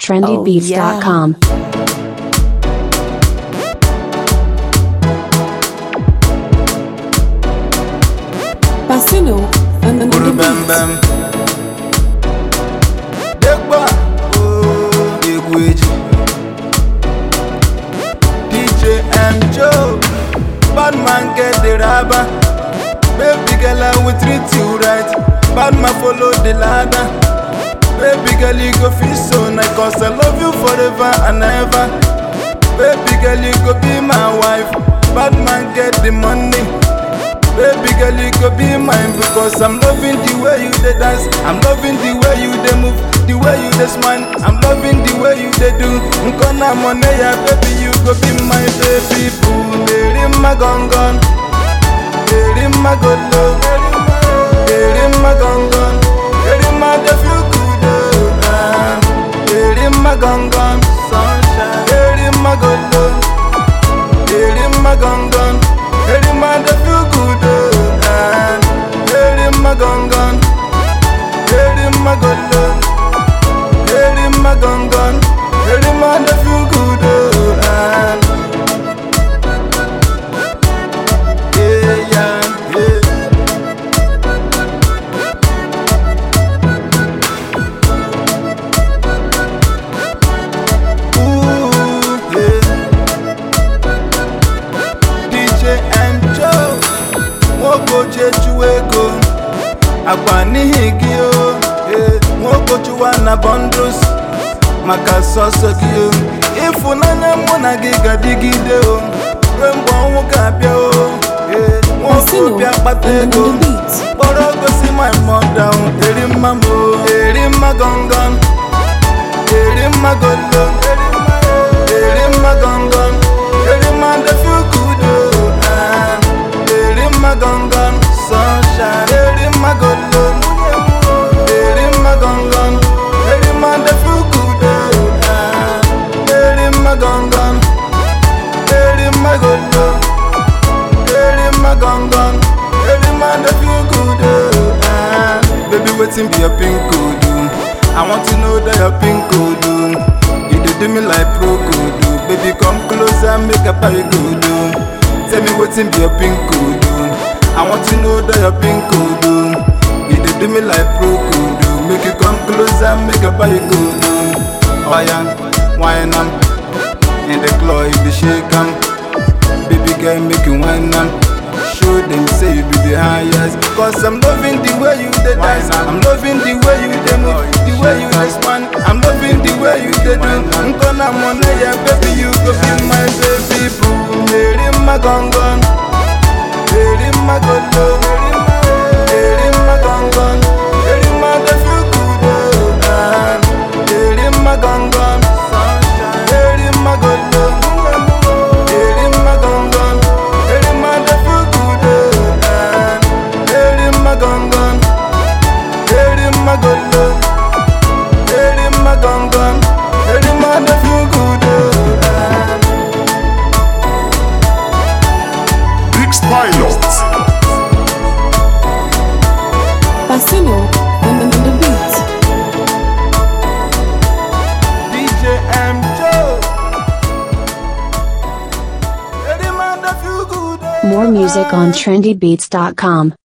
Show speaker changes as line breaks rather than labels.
trendybeats.com.
Pacino and, and,
Buru
and the
bam
beat.
bam. Degba, oh, egwu eji. DJ M Joe, bad man get the rubber. Baby girl, I will treat you right. Bad man follow the ladder. Baby girl, you go feel so nice, cause I love you forever and ever. Baby girl, you go be my wife. Bad man get the money. Baby girl, you could be mine because I'm loving the way you dey dance. I'm loving the way you dey move, the way you dey smile. I'm loving the way you dey do. Nkona money, ya baby, you go be my baby boo. Eri ma gongon, eri ma golo, eri ma gongon, eri ma dey feel good oh. ah. Eri ma gongon, sunshine, eri ma golo. Eri ma gongon, eri ma dey feel good oh. ah. Eri ma gongon, eri ma golo. Eri ma gongon, eri ma dey feel good oh. ah. Yeah, yeah, yeah. Ooh, yeah. DJ M Joe nwoke echu ego agba n'ihi gị o ee, nwoke chụwa na bundles maka sọsọ gị o ịfụnanya mụ na gị ga-adịgide o ruo mgbe ọnwụ ga-abịa o ee, nwoke
Pacino
bịa kpata
and, and
ego
the beat.
kpọrọ gosi my mother o eri mma m o eri mma gọngọn eri mma golo eri mma gọngọn eri mma dey feel good o ah. eri mma gọngọn sunshine eri mma golo eri mma gọngọn eri mma dey feel good o ah. eri mma gọngọn eri mma golo eri mma gọngọn eri mma dey feel good o ah. baby wetin be your pin code o i want to know that your pin code o you dey do me like pro code o baby come closer make i buy you gold o tell me wetin be your pin code o i want to know that your pin code o you dey do me like pro code o make you come closer make i buy you gold o oya wine am in the club you dey shake am. Baby girl, make you whine am. Show them say you be the highest. Cause I'm loving the way you dey dance. I'm loving the way you dey move, the way you dey span. I'm loving the way you dey do. Nkona money, yeah, baby, you go be my baby boo. Eri ma gongon, eri ma golo, eri ma gongon, eri ma dey feel good oh. ah. Eri ma gongon, eri ma golo. Eri ma gongon, eri ma dey feel good oh. ah. Eri ma gongon, eri ma golo. Eri ma gongon, eri ma dey feel good oh. ah.
Mix Pilot.
Pacino and, and, and the beat.
DJ M Joe. Eri ma dey feel good oh.
More music on trendybeats.com.